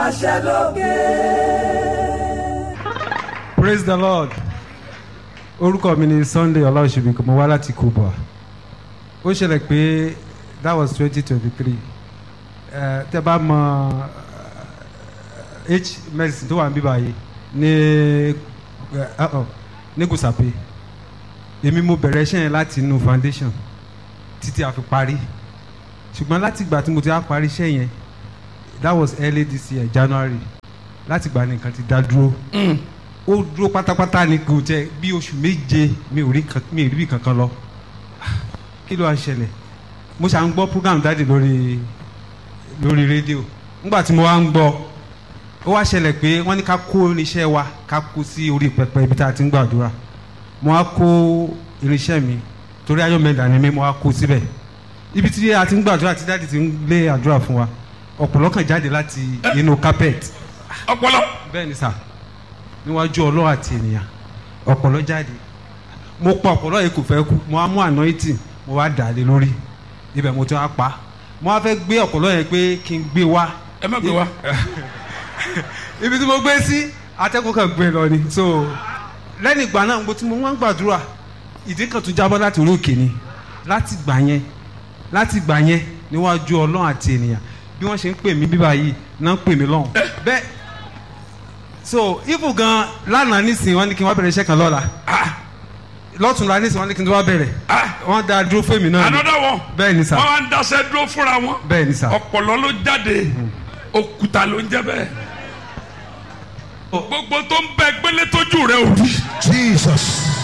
pàṣẹ lókè. praise the lord orúkọ mi ni sunday ọláòṣèbí mo wá láti kuba ó ṣẹlẹ̀ pé that was twenty twenty three tẹ bá mọ eh, h medicine tó wà níbí báyìí ní eh, uh-oh, ní gùsàpè èmi mo bẹ̀rẹ̀ iṣẹ́ yẹn láti inú foundation títí a fi parí ṣùgbọ́n láti ìgbà tí mo ti á parí iṣẹ́ yẹn that was early this year january láti ìgbà nìkan ti dá dúró ó dúró pátápátá ni kò jẹ bí oṣù méje mi ò rí kan- mi ò rí bí kankan lọ kí ló wá ṣẹlẹ̀ mo ṣà ń gbọ́ program dáàdì lórí lórí rédíò nígbà tí mo wá ń gbọ́ ó wá ṣẹlẹ̀ pé wọ́n ní ká kó irinṣẹ́ wa ká kó sí orí pẹpẹ ibi tá a ti ń gbàdúrà mo wá kó irinṣẹ́ mi torí ayọ̀mẹ̀dà ni mi mo wá kó síbẹ̀ ibi tí a ti ń gbàdúrà tí dáàdì ti ń lé àdúrà fún wa ọ̀pọ̀lọ́ kan jáde láti inú carpet ọpọlọ bẹ́ẹ̀ ni sà níwájú ọlọ́wà àti ènìyàn ọ̀pọ̀lọ́ jáde mo pa ọ̀pọ̀lọ́ yìí kò fẹ́ kú mo wá mú anointing mo wá dà á lé lórí ibẹ̀ mo ti wá pa mo wá fẹ́ gbé ọ̀pọ̀lọ́ yẹn pé kí n gbé wá ẹ má gbé wa ibi tí mo gbé sí atẹ́kùn kan gbé lọ ni so lẹ́yìn ìgbà náà mo ti mo wá ń gbàdúrà ìdí kan tún jábọ́ láti orí òkè ni láti gbà yẹn láti gbà yẹn níwájú ọlọ́run àti ènìyàn bí wọ́n ṣe ń pè mí bíbá yìí náà ń pè mí lọ́hùn bẹ́ẹ̀ so ifu gan lánàá nísìnyí wọ́n ní kí n wá bẹ̀rẹ̀ iṣẹ́ kan lọ́la lọ́tùnla nísìnyí wọ́n ní kí n wá bẹ̀rẹ̀ wọ́n dá dúró fèmí náà ni another one bẹ́ẹ̀ ni sà wọn wá ń daṣẹ dúró fúnra wọn bẹ́ẹ̀ ni sà ọpọlọ ló jáde òkúta ló ń jẹ bẹ́ẹ̀ gbogbo tó ń bẹ gbélé tójú rẹ ò rí Jesus.